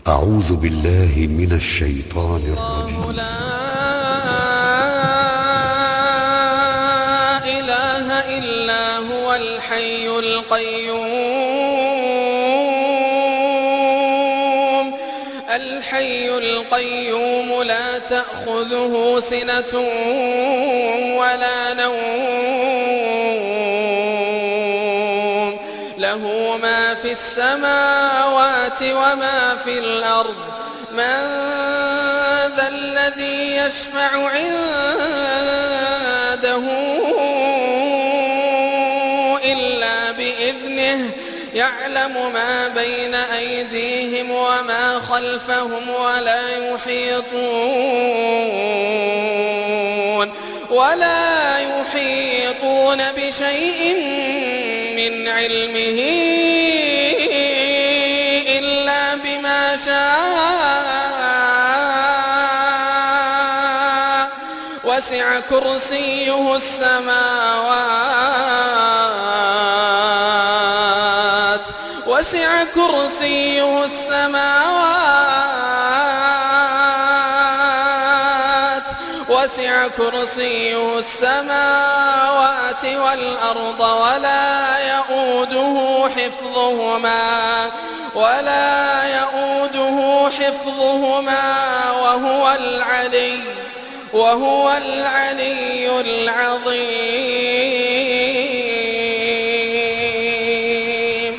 أعوذ بالله من الشيطان الرجيم الله لا إله إلا هو الحي القيوم الحي القيوم لا تأخذه سنة ولا نوم له ما في السماوات وما في الأرض من ذا الذي يشفع عنده إلا بإذنه يعلم ما بين أيديهم وما خلفهم ولا يحيطون ولا يحيطون بشيء من علمه إلا بما شاء وسع كرسيه السماوات وسع كرسيه السماوات وسع كرسيه السماوات والأرض ولا يؤوده حفظهما ولا يؤوده حفظهما وهو العلي وهو العلي العظيم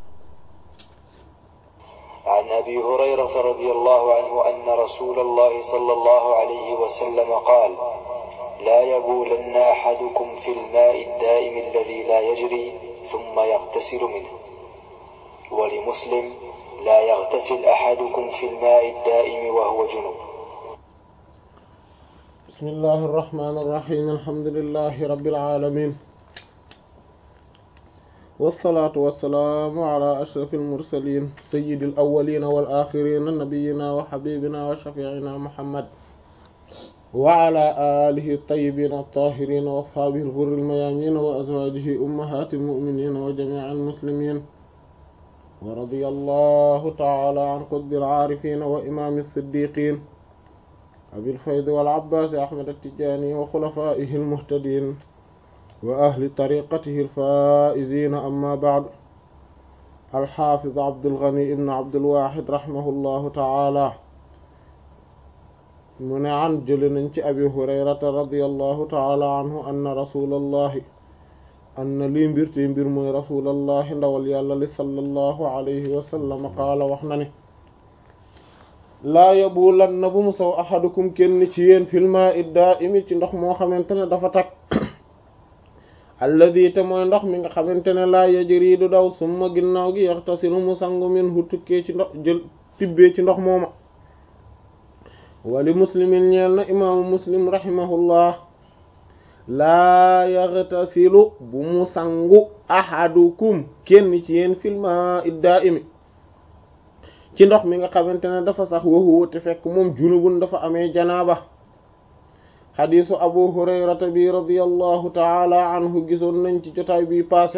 عن أبي هريرة رضي الله عنه أن رسول الله صلى الله عليه وسلم قال لا يبولن أحدكم في الماء الدائم الذي لا يجري ثم يغتسل منه ولمسلم لا يغتسل أحدكم في الماء الدائم وهو جنب بسم الله الرحمن الرحيم الحمد لله رب العالمين والصلاة والسلام على أشرف المرسلين سيد الأولين والآخرين نبينا وحبيبنا وشفيعنا محمد وعلى آله الطيبين الطاهرين وأصحابه الغر الميامين وأزواجه أمهات المؤمنين وجميع المسلمين ورضي الله تعالى عن قطب العارفين وإمام الصديقين أبي الفيض والعباس أحمد التجاني وخلفائه المهتدين وأهل طريقته الفائزين أما بعد الحافظ عبد الغني بن عبد الواحد رحمه الله تعالى من عن جلن أبي هريرة رضي الله تعالى عنه أن رسول الله أن لي مبرتي مبر من رسول الله ndawal yàlla li sallallahu alayhi wa sallam qaala wax na ne laa yabulanna bu mu saw ahadukum kenn ci yéen fil maa'i daa'imi ci ndox moo xamante ne dafa tag alladi te mooy ndox mi nga xamante ne laa yajri du daw summa ginnaaw gi yaxtasilu mu sangu minhu tukkee ci ndox jël tibbee ci ndox mooma wali muslimin ñeel na imaamu muslim rahimahullah laa yaxtasilu bu mu sangu ahadukum kenn ci yéen fil maa'i daa'imi ci ndox mi nga xamante ne dafa sax waxuwa te fekk moom junubun dafa amee janaaba xadiisu abu hurayrata bi radiallahu taala anhu gisoon nañ ci jotaay bi passé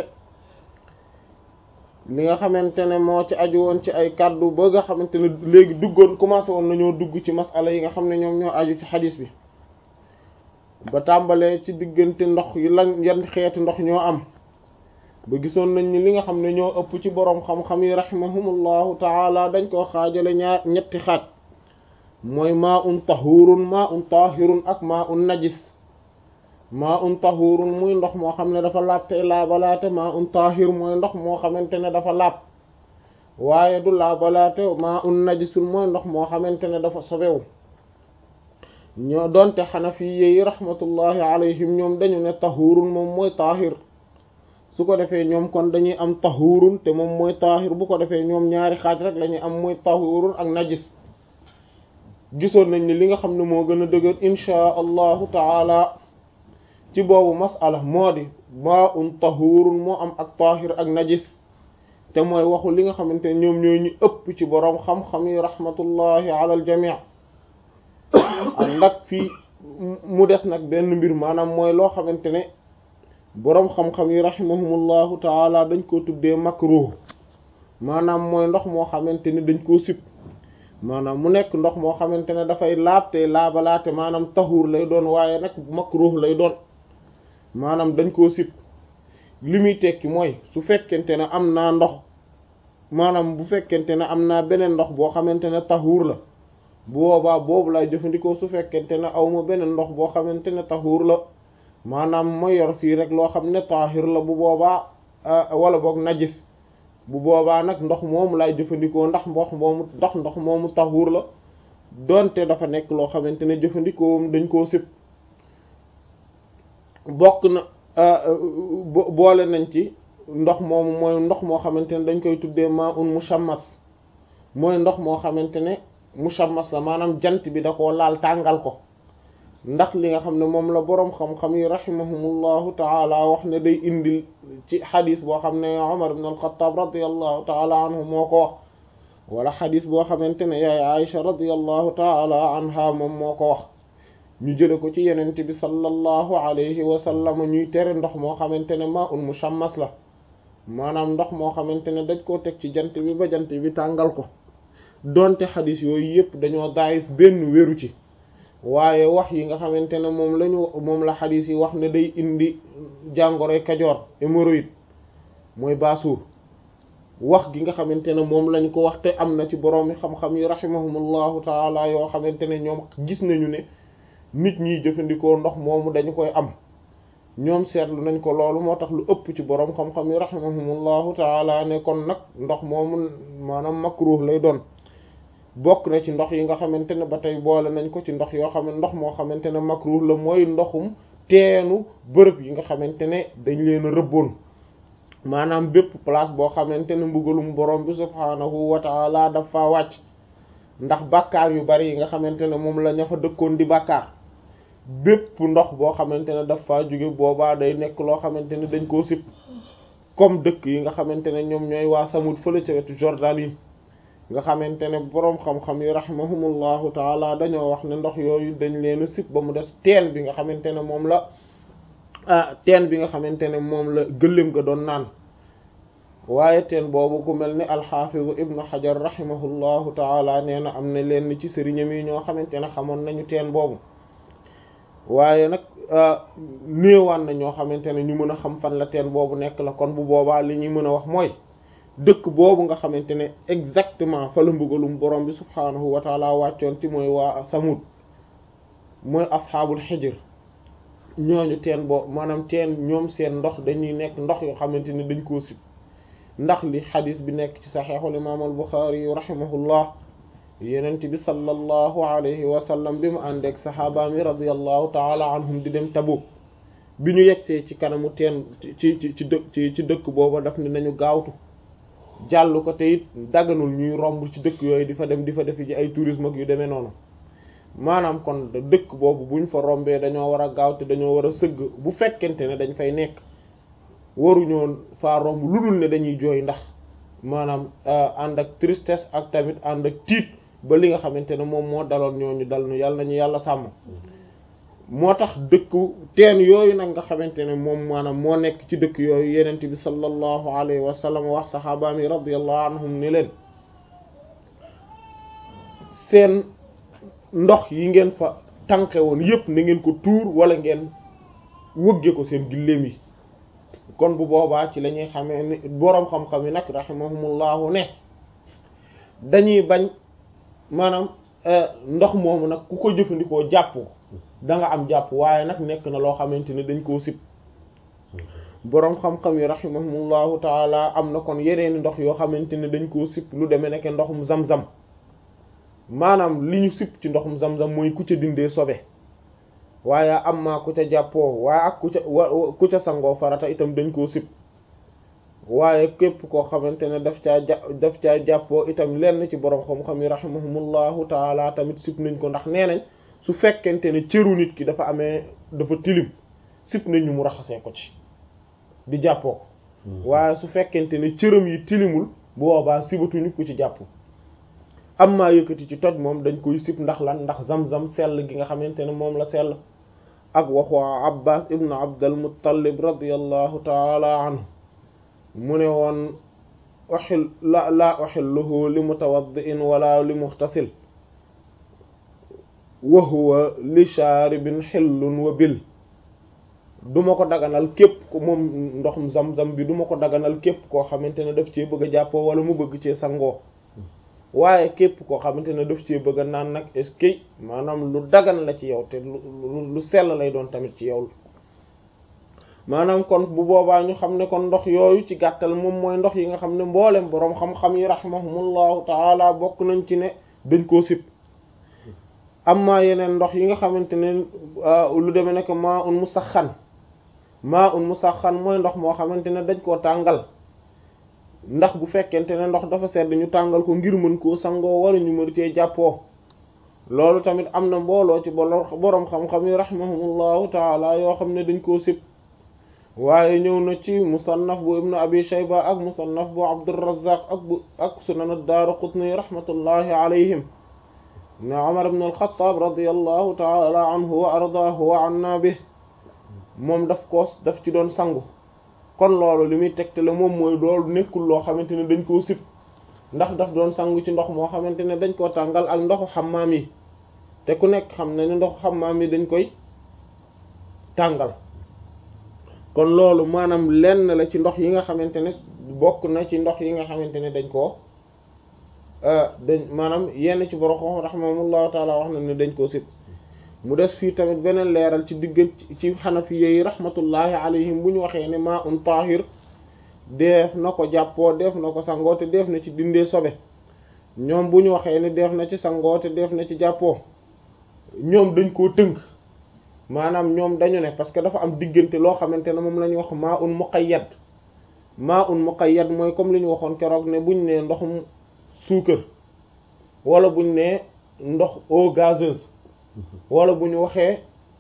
li nga xamante ne moo ci aju woon ci ay kàddu ba nga xamante ne léegi duggoon commencé woon nañoo dugg ci masala yi nga xam ne ñoom ñoo aju ci xadiis bi ba tàmbalee ci diggante ndox yi lan yan xeetu ndox ñoo am ba gisoon nañ ni li nga xam ne ñoo ëpp ci boroom xam-xam yi rahimahumullahu taala dañ koo xaajale ñaar ñetti xaaj mooy maa un tahurun maa un tahirun ak maa un najis maa un tahurun muy ndox moo xam ne dafa laab te laabalaate maa un tahir mooy ndox moo xamante ne dafa laab waaye du laabalaate maa un najisul mooy ndox moo xamante ne dafa sobewu ñoo doonte xanafi yi rahmatullahi alayhim ñoom dañu ne tahurun moom mooy tahir su ko defee ñoom kon dañuy am tahurun te moom mooy tahir bu ko defee ñoom ñaari xaaj rek lañuy am muy tahurun ak najis gisoon nañ ni li nga xam ne moo gën a dëgër inchaa allahu taala ci boobu masala moo di maa un tahurun moo am ak tahir ak najis te mooy waxu li nga xamante ne ñoom ñooy ñu ëpp ci boroom xam-xam yi rahmatullahi ala al jamii ànd ak fii mu des nag benn mbir maanaam mooy loo xamante ne boroom xam-xam yi rahimahumullahu taala dañ ko tuddee makruh maanaam mooy ndox moo xamante ni dañ koo sib maanaam mu nekk ndox moo xamante ne dafay laab te laabalaate maanaam taxuur lay doon waaye nag makruh lay doon maanaam dañ koo sib li muy tekki mooy su fekkente ne am naa ndox maanaam bu fekkente ne am naa beneen ndox boo xamante ne taxuur la bu boobaa boobu lay jëfandikoo su fekkente ne aw ma beneen ndox boo xamante ne taxuur la maanaam ma yor fii rek loo xam ne taahir la bu boobaa wala boog najis bu boobaa nag ndox moomu lay jëfandikoo ndax ndox moomu ndax ndox moomu taxuur la donte dafa nekk loo xamante ne jëfandikoo dañ koo sib bokk na boole nañ ci ndox moomu mooy ndox moo xamante ne dañ koy tuddee maa un mushammas mooy ndox moo xamante ne mushammas la maanaam jant bi da koo laal tàngal ko ndax li nga xam ne moom la boroom xam-xam yi rahimahumullahu taala wax ne day indil ci xadis boo xam ne Umar ibn al-Khattab radiyallahu taala anhu moo ko wax wala xadis boo xamante ne yaay Aisha radiyallahu taala anha moom moo ko wax ñu jële ko ci yenente bi sallallahu alayhi wa sallam ñuy tere ndox moo xamante ne maa un mushammas la maanaam ndox moo xamante ne dañ koo teg ci jant bi ba jant bi tàngal ko donte xadis yooyu yëpp dañoo daayif benn wéru ci waaye wax yi nga xamante ne moom lañu moom la xadis yi wax ne day indi jàngoroy kajoor hémorroïde mooy baasuur wax gi nga xamante ne moom lañ ko wax te am na ci boroomi xam-xam yi rahimahumullahu taala yoo xamante ne ñoom gis nañu ne nit ñiy jëfandikoo ndox moomu dañu koy am ñoom seetlu nañ ko loolu moo tax lu ëpp ci boroom xam-xam yi rahimahumullahu taala ne kon nag ndox moomu maanaam makruh lay doon bokk na ci ndox yi nga xamante ne ba tey boole nañ ko ci ndox yoo xam ne ndox moo xamante ne makruh la mooy ndoxum teenu bërëb yi nga xamante ne dañ leen a rëbboon maanaam bépp place boo xamante ne mbugalum borom bi subhaanahu wa taala dafa wàcc ndax bàkkaar yu bari yi nga xamante ne moom la ña fa dëkkoon di bàkkaar bépp ndox boo xamante ne dafa jóge boobaa day nekk loo xamante ne dañ koo sib comme dëkk yi nga xamante ne ñoom ñooy waa Samud fële ca wetu Jordan yi nga xamante ne boroom xam-xam yi rahimahumullahu taala dañoo wax ne ndox yooyu dañ leen a sib ba mu des teen bi nga xamante ne moom la ah teen bi nga xamante ne moom la gëléem ga doon naan waaye teen boobu ku mel ni alxaafizu ibnu xajar rahimahullahu taala nee na am na leen ci sëriñam yi ñoo xamante ne xamoon nañu teen boobu waaye nag néewaan na ñoo xamante ne ñu mën a xam fan la teen boobu nekk la kon bu boobaa li ñuy mën a wax mooy dëkk boobu nga xamante ne exactement fa la mbugalum borom bi subhaanahu wa taala wàccoon ci mooy waa samud mooy asxaabul xijr ñooñu teen boobu maanaam teen ñoom seen ndox dañuy nekk ndox yoo xamante ne dañ koo sib ndax li xadis bi nekk ci saxeexul imaam al buxaari rahimahullah yenent bi sallallahu alayhi wa sallam bi mu àndeek saxaaba mi radiyallahu taala anhum di dem Tabuk bi ñu yegsee ci kanamu teen ci ci ci dëkk ci ci dëkk booba daf ne nañu gaawtu jàll ko te it daganul ñuy romb ci dëkk yooyu di fa dem di fa defi ji ay tourisme ak yu demee noonu maanaam kon dëkk boobu buñ fa rombee dañoo war a gaaw te dañoo war a sëgg bu fekkente ne dañ fay nekk waruñoo faa romb lu dul ne dañuy jooy ndax maanaam ànd ak tristesse ak tamit ànd ak tiit ba li nga xamante ne moom moo daloon ñooñu dal nu yàlla nañu yàlla sàmm moo tax dëkku teen yooyu nag nga xamante ne moom maanaam moo nekk ci dëkk yooyu yenent bi sallallahu alayhi wa sallam wax saxaabaam yi radiyallahu anhum ni leen seen ndox yi ngeen fa tànqe woon yépp na ngeen ko tuur wala ngeen wëgge ko seen gilleem yi kon bu boobaa ci la ñuy xamee ni boroom xam-xam yi nag rahimahumullahu ne dañuy bañ maanaam ndox moomu nag ku ko jëfandikoo jàpp ko da nga am jàpp waaye nag nekk na loo xamante ne dañ koo sib boroom xam-xam yi rahimahumullahu taala am na kon yeneeni ndox yoo xamante ne dañ koo sib lu demee nekk ndoxum zam-zam maanaam li ñu sib ci ndoxum zam-zam mooy ku ca dindee sobe waaye am maa ku ca jàppoo waaye ak ku ca ku ca sangoo farata itam dañ koo sib waaye képp koo xamante ne daf caa ja daf caa jàppoo itam lenn ci boroom xam-xam yi rahimahumullahu taala tamit sib nañ ko ndax nee nañ su fekkente ne cëru nit ki dafa amee dafa tilim sib nañu mu raxasee ko ci di jàppoo ko waaye su fekkente ne cëram yi tilimul boobaa sibatuñu ku ci jàpp am maa yëkkati ci toj moom dañ koy sib ndax lan ndax zam-zam sell gi nga xamante ne moom la sell ak waxu abbas ibnu abdal muttalib radiallahu taala anhu mu ne woon uxil la laa uxilluhu li mutawaddi'in wala li muxtasil wa huwa li shaaribin xillun wa bil duma ko daganal képp ko moom ndoxum zam-zam bi duma ko daganal képp koo xamante ne daf cee bëgg a jàppoo wala mu bëgg cee sangoo waaye képp koo xamante ne daf cee bëgg a naan nag est-ce que maanaam lu dagan la ci yow te lu lu sell lay doon tamit ci yow maanaam kon bu boobaa ñu xam ne kon ndox yooyu ci gàttal moom mooy ndox yi nga xam ne mboolem boroom xam-xam yi rahimahumullahu taala bokk nañ ci ne dañ koo sib amma yeneen ndox yi nga xamante ne lu demee nekk maa un musaxan maa un musaxan mooy ndox moo xamante ne dañ koo tàngal ndax bu fekkente ne ndox dafa sedd ñu tàngal ko ngir mën koo sangoo wala ñu mën cee jàppoo loolu tamit am na mbooloo ci boroom xam-xam yi rahimahumullahu taala yoo xam ne dañ koo sib waaye ñëw na ci musannaf bu ibnu abi shayba ak musannaf bu abdurrazzaq ak bu ak sunan ad-daaraqutni rahmatullahi alayhim ne umar ibn al-khattab radiyallahu taala anhu wa ardaahu wa anna bi moom daf ko daf ci doon sangu kon loolu li muy tegtale moom mooy loolu nekkul loo xamante ne dañ koo sib ndax daf doon sangu ci ndox moo xamante ne dañ koo tàngal ak ndoxu xammaam yi te ku nekk xam ne ne ndoxu xammaam yi dañ koy tàngal kon loolu maanaam lenn la ci ndox yi nga xamante ne bokk na ci ndox yi nga xamante ne dañ koo dañ maanaam yenn ci borom xam rahimahumullahu taala wax na ne dañ koo sib mu des fii tamit beneen leeral ci digg ci xanafi yi rahmatullahi alayhim bu ñu waxee ne maa un tahir def na ko jàppoo def na ko sangoo te def na ci dindee sobe ñoom bu ñu waxee ne def na ci sangoo te def na ci jàppoo ñoom dañ koo tënk maanaam ñoom dañu ne parce que dafa am diggante loo xamante ne moom la ñuy wax maa un muqayyad maa un muqayyad mooy comme li ñu waxoon keroog ne buñ ne ndoxum suukar wala buñ ne ndox eau gazeuse wala bu ñu waxee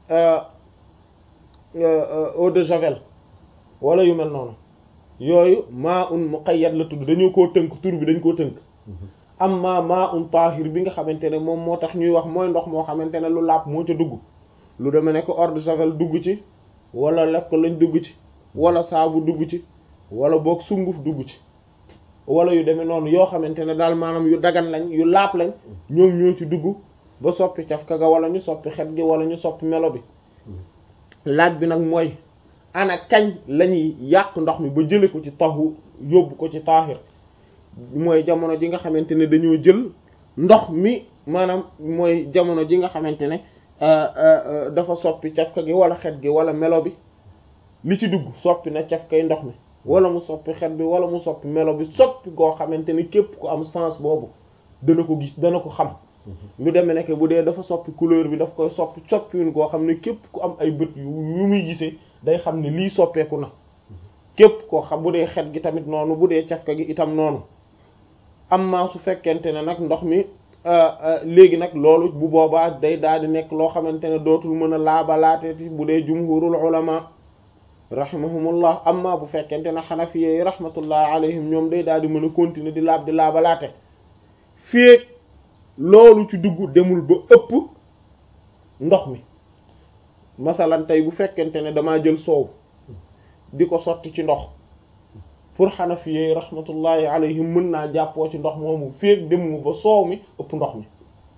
eau de javel wala yu mel noonu yooyu maa un muqayyad la tudd dañoo koo tënk tur bi dañ koo tënk amma maa un tahir bi nga xamante ne moom moo tax ñuy wax mooy ndox moo xamante ne lu laab moo ca dugg lu demee nekk eau de javel dugg ci wala lekk lañ dugg ci wala saabu dugg ci wala boog sunguf dugg ci wala yu demee noonu yoo xamante ne daal maanaam yu dagan lañ yu laab lañ ñoom ñoo ci dugg ba soppi cafka ga wala ñu soppi xet gi wala ñu soppi melo bi laaj bi nag mooy ana kañ lañuy yàq ndox mi ba jële ko ci taxu yóbbu ko ci taahir mooy jamono ji nga xamante ne dañoo jël ndox mi maanaam mooy jamono ji nga xamante ne dafa soppi cafka gi wala xet gi wala melo bi li ci dugg soppi na cafkay ndox mi wala mu soppi xet bi wala mu soppi melo bi soppi goo xamante ne képp ku am sens boobu dana ko gis dana ko xam lu demee nekk bu dee dafa soppi couleur bi daf koy soppi soppiwun goo xam ne képp ku am ay bët yu yu muy gisee day xam ne lii soppeeku na képp koo xam bu dee xet gi tamit noonu bu dee cafka gi itam noonu amma su fekkente ne nag ndox mi léegi nag loolu bu boobaa day daal di nekk loo xamante ne dootul mën a laabalaateti bu dee jumhurul ulama rahimahumullah amma bu fekkente ne xanafiye rahmatullah alayhim ñoom day daal di mën a continuer di laab di laabalaate fii loolu ci dugg demul ba ëpp ndox mi masalan tey bu fekkente ne damaa jël soow di ko sotti ci ndox pour xanafiye rahmatullahi alayhim mën naa jàppoo ci ndox moomu féeg demuma ba soow mi ëpp ndox mi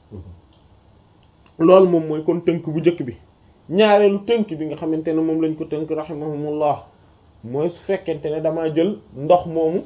loolu moom mooy kon tënk bu njëkk bi ñaareelu tënk bi nga xamante ne moom lañ ko tënk rahimahumullah mooy su fekkente ne damaa jël ndox moomu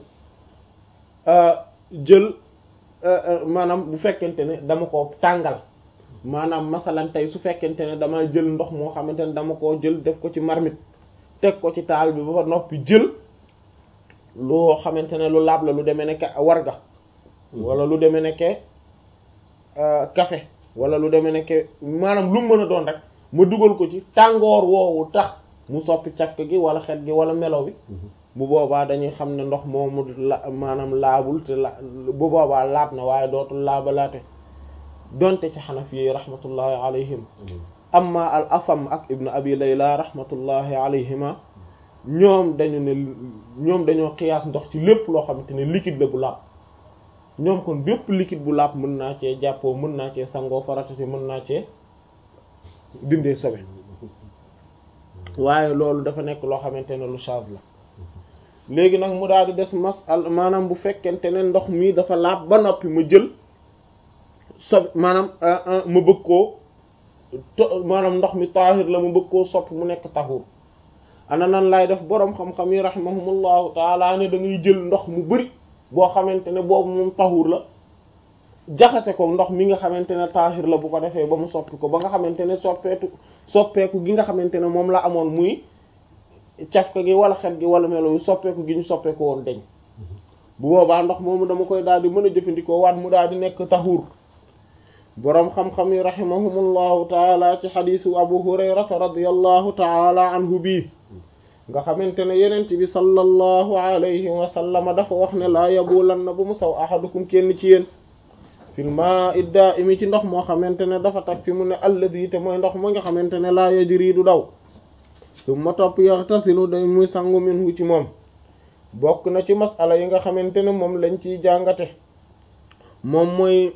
jël maanaam bu fekkente ne dama ko tàngal maanaam masalan tey su fekkente ne damaa jël ndox moo xamante ne dama koo jël def ko ci marmite teg ko ci taal bi ba noppi jël loo xamante ne lu laab la lu demee nekke warga wala lu demee nekke café wala lu demee nekke maanaam lu mu mën a doon rek ma dugal ko ci tàngoor woowu tax mu soppi cafka gi wala xet gi wala melo bi bu boobaa dañuy xam ne ndox moomu la maanaam laabul te la bu boobaa laab na waaye dootul laabalaate donte ci xanafi yi rahmatullahi alayhim amma al asam ak ibnu abi layla rahmatullahi alayhima ñoom dañu ne ñoom dañoo xiyaas ndox ci lépp loo xamante ne liquide la bu laab ñoom kon bépp liquide bu laab mën naa cee jàppoo mën naa cee sangoo farata ci mën naa cee dindee sobe waaye loolu dafa nekk loo xamante ne lu change la léegi nag mu daal di des masal maanaam bu fekkente ne ndox mi dafa laab ba noppi ma jël sob maanaam ma bëgg koo to maanaam ndox mi taahir la ma bëgg koo soppi mu nekk tahur ana nan laay def boroom xam-xam yi rahimahumullahu taala ne da ngay jël ndox mu bari boo xamante ne boobu moom tahur la jaxase ko ndox mi nga xamante ne taahir la bu ko defee ba mu soppi ko ba nga xamante ne soppeetu soppeeku gi nga xamante ne moom la amoon muy cafka gi wala xet gi wala melo yu soppeeku gi ñu soppeeku woon deñ bu boobaa ndox moomu dama koy daal di mën a jëfandikoo waat mu daal di nekk tahur boroom xam-xam yi rahimahumullahu taala ci xadiisu abu hurayrata radiyallahu taala anhu bii nga xamante ne yenent bi sallallahu alayhi wa sallama dafa wax ne laa yabulan na bu mu saw ahadukum kenn ci yéen fil maa'i daa'imi ci ndox moo xamante ne dafa tag fi mu ne alladi te mooy ndox moo nga xamante ne laa yajri du daw summa topp yaxtasilu day muy sangu minhu ci moom bokk na ci masala yi nga xamante ne moom lañ ciy jàngate moom mooy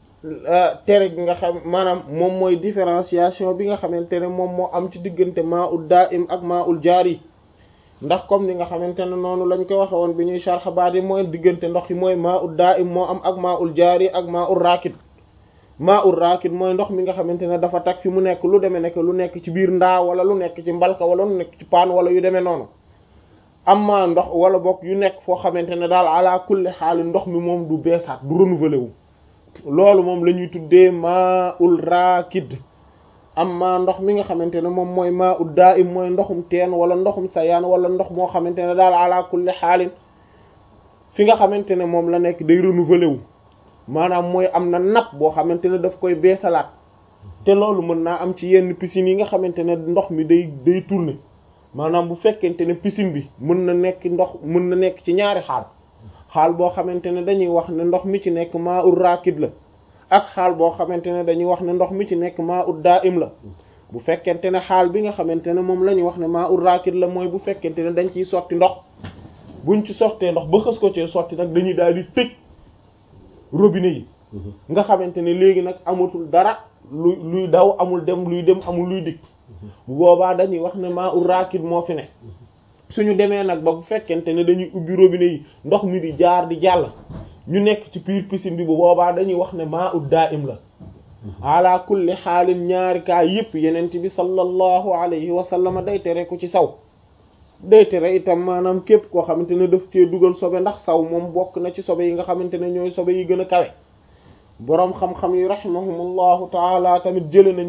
tere gi nga xam maanaam moom mooy différenciation bi nga xamante ne moom moo am ci diggante maa ul daa'im ak maa ul jaari ndax comme ni nga xamante ne noonu lañ ko waxe woon bi ñuy sharx baat yi mooy diggante ndox yi mooy maa ul daa'im moo am ak maa ul jaari ak maa ul raakid maa ul raakid mooy ndox mi nga xamante ne dafa tag fi mu nekk lu demee nekk lu nekk ci biir ndaa wala lu nekk ci mbalka wala lu nekk ci paan wala yu demee noonu amma ndox wala bokk yu nekk foo xamante ne daal ala kulli xaali ndox mi moom du beesaat du renouveler wu loolu moom la ñuy tuddee maa ul raakid amma ndox mi nga xamante ne moom mooy maa ul daa'im mooy ndoxum teen wala ndoxum sayaan wala ndox moo xamante ne daal ala kulli xaalin fi nga xamante ne moom la nekk day renouveler wu maanaam mooy am na napp boo xamante ne daf koy beesalaat te loolu mën naa am ci yenn piscines yi nga xamante ne ndox mi day day tourner maanaam bu fekkente ne piscine bi mën na nekk ndox mën na nekk ci ñaari xaal xaal boo xamante ne dañuy wax ne ndox mi ci nekk maa ul raakid la ak xaal boo xamante ne dañuy wax ne ndox mi ci nekk maa ul daa'im la bu fekkente ne xaal bi nga xamante ne moom la ñuy wax ne maa ul raakid la mooy bu fekkente ne dañ ciy sotti ndox buñ ci sottee ndox ba xës ko ci sotti nag dañuy daal di tëj robinet yi nga xamante ne léegi nag amatul dara luy luy daw amul dem luy dem amul luy dikk bu boobaa dañuy wax ne maa ul raakid moo fi ne suñu demee nag ba bu fekkente ne dañuy ubbi robinet yi ndox mi di jaar di jàll ñu nekk ci biir piscine bi bu boobaa dañuy wax ne maa ud daa'im la ala kulli xaalin ñaari kaa yëpp yenent bi sallallahu alayhi wa sallam day tere ku ci saw day tere itam maanaam képp koo xamante ne daf cee dugal sobe ndax saw moom bokk na ci sobe yi nga xamante ne ñooy sobe yi gën a kawe boroom xam-xam yi rahimahumullahu taala tamit jële nañ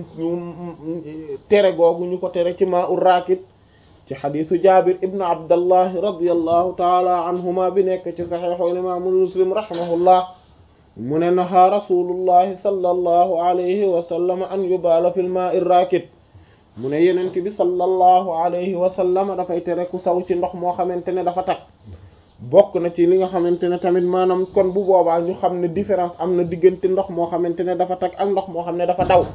ñu tere googu ñu ko tere ci maa ul raakid ci xadisu jabir ibnu abdallahi radiallahu taala anhuma bi nekk ci saxeexu imaamu muslim rahimahullah mu ne naha rasulullahi sallallahu alayhi wa sallam an yubaala fil maa'i raakid mu ne yenent bi sallallahu alayhi wa sallam dafay tere ku saw ci ndox moo xamante ne dafa tag bokk na ci li nga xamante ne tamit maanaam kon bu boobaa ñu xam ne différence am na diggante ndox moo xamante ne dafa tag ak ndox moo xam ne dafa daw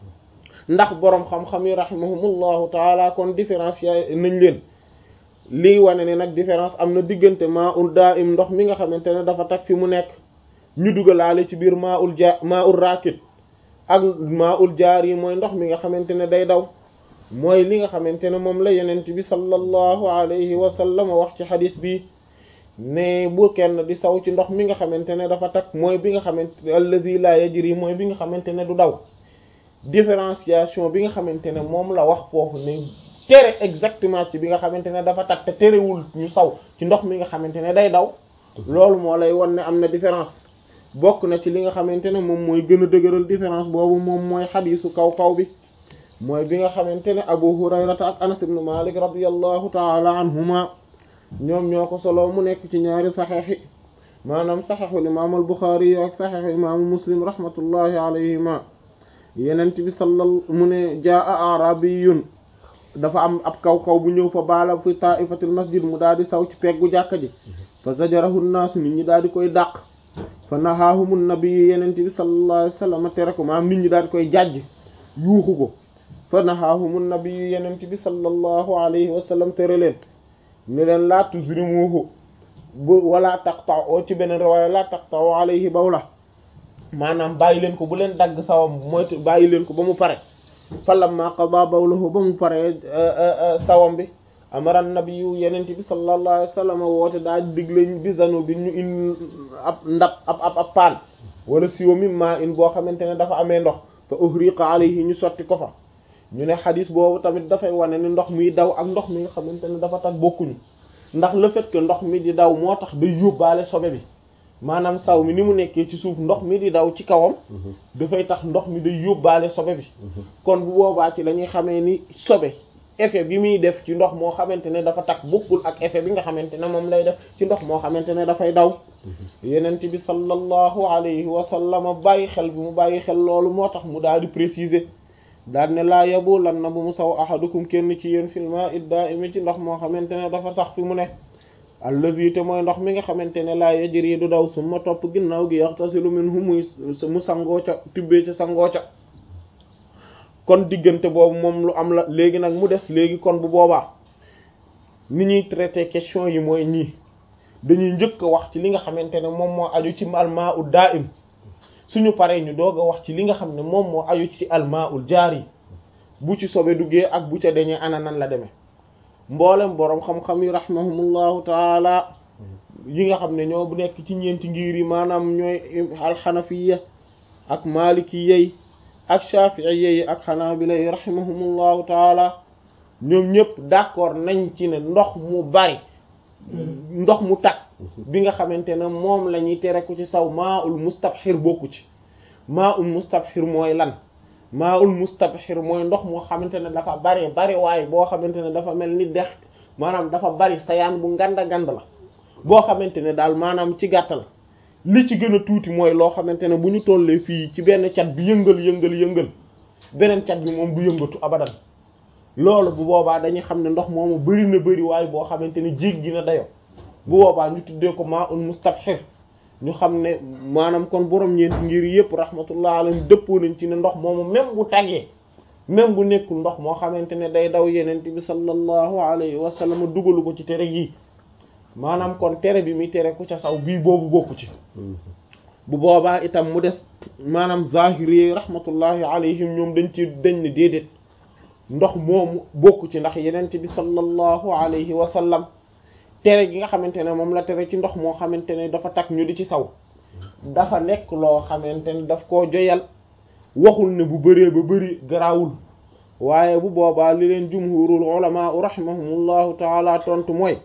ndax boroom xam-xam yi rahimahumullahu taala kon différence ya nañ leen lii wane ne nag différence am na diggante maa ul daa im ndox mi nga xamante ne dafa tag fi mu nekk ñu dugalaale ci biir maa ul ja maa ul raakid ak maa ul jaar yi mooy ndox mi nga xamante ne day daw mooy li nga xamante ne moom la yenent bi sallallahu alayhi wa sallam wax ci xadis bi ne bu kenn di saw ci ndox mi nga xamante ne dafa tag mooy bi nga xamante allazi la yajri mooy bi nga xamante ne du daw différenciation bi nga xamante ne moom la wax foofu ne tere exactement ci bi nga xamante ne dafa tag te terewul ñu saw ci ndox mi nga xamante ne day daw loolu moo lay won ne am na différence bokk na ci li nga xamante ne moom mooy gën a dëgëral différence boobu moom mooy xadiisu kaw kaw bi mooy bi nga xamante ne abu hurayrata ak anas ibn malik radiyallahu taala anhuma ñoom ñoo ko solo mu nekk ci ñaari saxeex yi maanaam saxeexul imaam al buxaari yi ak saxeexu imaamu muslim rahmatullahi alayhima yenent bi sallal mu ne jaa arabiyun dafa am ab kaw kaw bu ñëw fa baala fi taifatil masjid mu daal di saw ci peggu jàkka ji fa zajarahu naasu nit ñi daal di koy dàq fa nahaahumu nabi yenent bi sallallahu alayhi wasallam tere ko maanaam nit ñi daal di koy jàjj yuuxu ko fa nahaahumu nabi yenent bi sallallahu alayhi wasallam tere leen ne leen laa tuzrimuhu bu wala taqta'u ci beneen riwaaya laa taqta'u alayhi bawla maanaam bàyyi leen ko bu leen dagg sawam mooy bàyyi leen ko ba mu pare falamma qada bawlahu ba mu pare sawam bi amara nabiyu yenent bi sallallahu alayhi wa sallam woote daa digle bi zanu bi ñu in ab ndab ab ab ab paan wala siwo mimma in boo xamante ne dafa amee ndox fa uhriqa alayhi ñu sotti ko fa ñu ne xadis boobu tamit dafay wane ni ndox miy daw ak ndox mi nga xamante ne dafa tax bokkuñu ndax le fait que ndox mi di daw moo tax day yóbbaale sobe bi maanaam saw mi ni mu nekkee ci suuf ndox mi di daw ci kawam dafay tax ndox mi day yóbbaale sobe bi kon bu boobaa ci la ñuy xamee ni sobe effet bi muy def ci ndox moo xamante ne dafa takk bokkul ak effet bi nga xamante ne moom lay def ci ndox moo xamante ne dafay daw yenent bi sallallahu alayhi wa sallam bàyyi xel bi mu bàyyi xel loolu moo tax mu daal di préciser daal ne laa yabu lan na bu mu saw ahadukum kenn ci yéen fil ma'i da'imi ci ndox moo xamante ne dafa sax fi mu ne allazi te mooy ndox mi nga xamante ne laa yajri du daw suma topp ginnaaw gi yaxtasilu minhu muy mu sangoo ca tibbee ca sangoo ca kon diggante boobu moom lu am la léegi nag mu des léegi kon bu boobaa ni ñuy traité question yi mooy ñii dañuy njëkk a wax ci li nga xamante ne moom moo aju ci almaa ul daa'im suñu paree ñu doog a wax ci li nga xam ne moom moo aju ci almaa ul jaari bu ci sobe duggee ak bu ca deñee ana nan la demee mboolem boroom xam-xam yi rahimahumullahu taala yi nga xam ne ñoo bu nekk ci ñeenti ngir yi maanaam ñooy alxanafiya ak malikiya yi ak shafi'iyya yi ak xanaabila yi rahimahumullahu taala ñoom ñëpp d'accord nañ ci ne ndox mu bari ndox mu tag bi nga xamante ne moom la ñuy tere ku ci saw maa ul mustabxir bokku ci maa ul mustabxir mooy lan maa ul mustabxir mooy ndox moo xamante ne dafa bari bari waaye boo xamante ne dafa mel ni dex maanaam dafa bari sayaan bu nganda ngand la boo xamante ne daal maanaam ci gàttal li ci gën a tuuti mooy loo xamante ne bu ñu tollee fii ci benn cat bi yëngal yëngal yëngal beneen cat bi moom du yëngatu abadan loolu bu boobaa dañuy xam ne ndox moomu bari na bari waaye boo xamante ne jéggi na dayo bu boobaa ñu tuddee ko maa un mustabxir ñu xam ne maanaam kon borom ñeenti ngir yëpp rahmatullah alayhim dëppoo nañ ci ne ndox moomu même bu tagee même bu nekkul ndox moo xamante ne day daw yenent bi sallallahu alayhi wa sallam dugalu ko ci tere yi maanaam kon tere bi muy tere ku ca saw bii boobu bokku ci bu boobaa itam mu des maanaam zahiri rahmatullahi alayhim ñoom dañ ci dañ ne déedéet ndox moomu bokku ci ndax yenent bi sallallahu alayhi wa sallam tere gi nga xamante ne moom la tere ci ndox moo xamante ne dafa takk ñu di ci saw dafa nekk loo xamante ne daf koo joyal waxul ne bu bëree ba bëri garaawul waaye bu boobaa li leen jumhurul ulama rahimahumullahu taala tontu mooy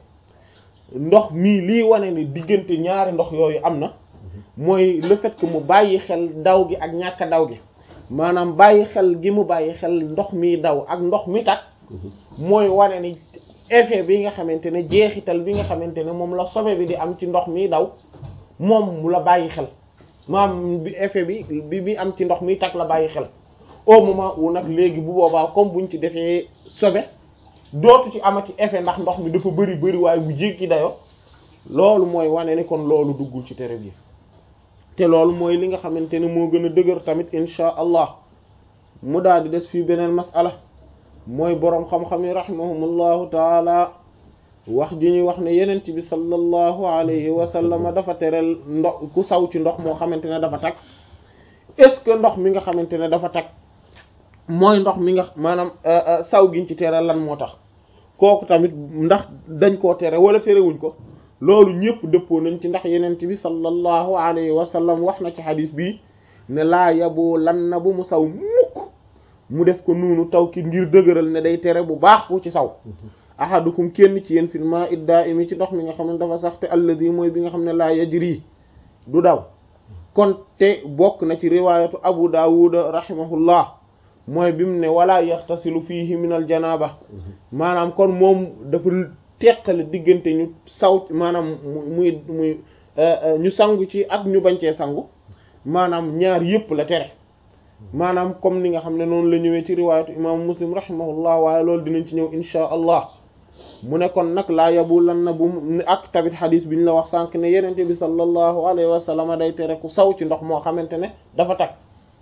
ndox mii lii wane ni diggante ñaari ndox yooyu am na mooy le fait que mu bàyyi xel daw gi ak ñàkk daw gi maanaam bàyyi xel gi mu bàyyi xel ndox mi daw ak ndox mi tak mooy wane ni effet bi nga xamante ne jeexital bi nga xamante ne moom la sobe bi di am ci ndox mi daw moom mu la bàyyi xel maam bi effet bi bi bi am ci ndox mi tak la bàyyi xel au moment où nag léegi bu boobaa comme buñ ci defee sobe dootu ci amati effet ndax ndox mi dafa bëri bëri waaye bu jéggi dayo loolu mooy wane ni kon loolu duggul ci tere bi te loolu mooy li nga xamante ne moo gën a dëgër tamit insha allah mu daal di des fii beneen masala mooy boroom xam-xam yi rahimahumullahu taala wax ji ñuy wax ne yenent bi sallallahu alayhi wa sallam dafa tereel ndox ku saw ci ndox moo xamante ne dafa tag est-ce que ndox mi nga xamante ne dafa tag mooy ndox mi nga maanaam saw giñ ci tere lan moo tax kooku tamit ndax dañ koo tere wala terewuñ ko loolu ñëpp dëppoo nañ ci ndax yenent bi sallallahu alayhi wa sallam wax na ci xadis bii ne laa yabu lan na bu mu saw mukk mu def ko nuunu tawkit ngir dëgëral ne day tere bu baax ku ci saw ahadukum kenn ci yéen fil ma'i da'imi ci ndox mi nga xam ne dafa sax te alladi mooy bi nga xam ne laa yajri du daw kon te bokk na ci riwaayatu abu dawud rahimahullah mooy bi mu ne wala yaxtasilu fiihi min al janaba maanaam kon moom dafa teqale diggante ñu saw maanaam muy muy ñu sangu ci ak ñu bancee sangu maanaam ñaar yëpp la tere maanaam comme ni nga xam ne noonu la ñëwee ci riwaayatu imaamu muslim rahimahullah waaye loolu dinañ ci ñëw insha allah mu ne kon nag laa yabu lan na bu ak tamit xadis bi ñu la wax sànq ne yenente bi sallallahu alayhi wa sallam day tere ku saw ci ndox moo xamante ne dafa tag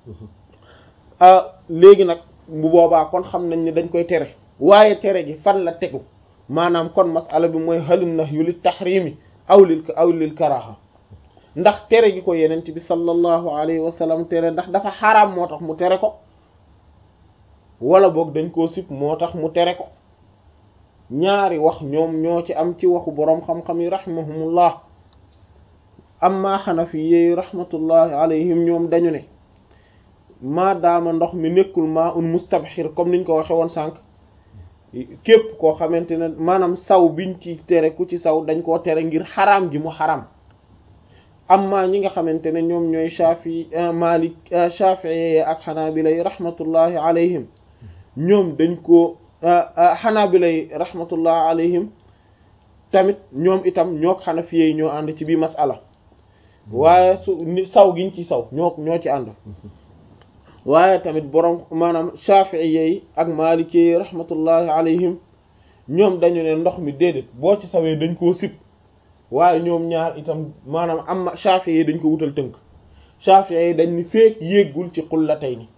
léegi nag bu boobaa kon xam nañ ne dañ koy tere waaye tere gi fan la tegu maanaam kon masala bi mooy halin nahyu lit tahrimi aw lil aw lil karaha ndax tere gi ko yenent bi sallallahu alayhi wa sallam tere ndax dafa xaraam moo tax mu tere ko wala boog dañ koo sib moo tax mu tere ko ñaari wax ñoom ñoo ci am ci waxu boroom xam-xam yi rahimahumullah amma xanafi yi rahmatullahi alayhim ñoom dañu ne maa daama ndox mi nekkul maa un mustabxir comme niñ ko waxe woon sànq képp koo xamante ne maanaam saw biñ ci tere ku ci saw dañ koo tere ngir xaraam gi mu xaraam amma ñi nga xamante ne ñoom ñooy shafi malik shafii ak xanaabila yi rahmatullahi alayhim ñoom dañ ko xanaabila yi rahmatullahi alayhim tamit ñoom itam ñook xanafiye yi ñoo ànd ci bii masala waaye su ni saw giñ ci saw ñoo ñoo ci ànd waaye tamit boroom maanaam shafi'iyya yi ak maliki yi rahmatullahi alayhim ñoom dañu ne ndox mi déedéet boo ci sawee dañ koo sib waaye ñoom ñaar itam maanaam am shafi'i yi dañ ko wutal tënk shafi'i yi dañ ni feek yéegul ci qullatayni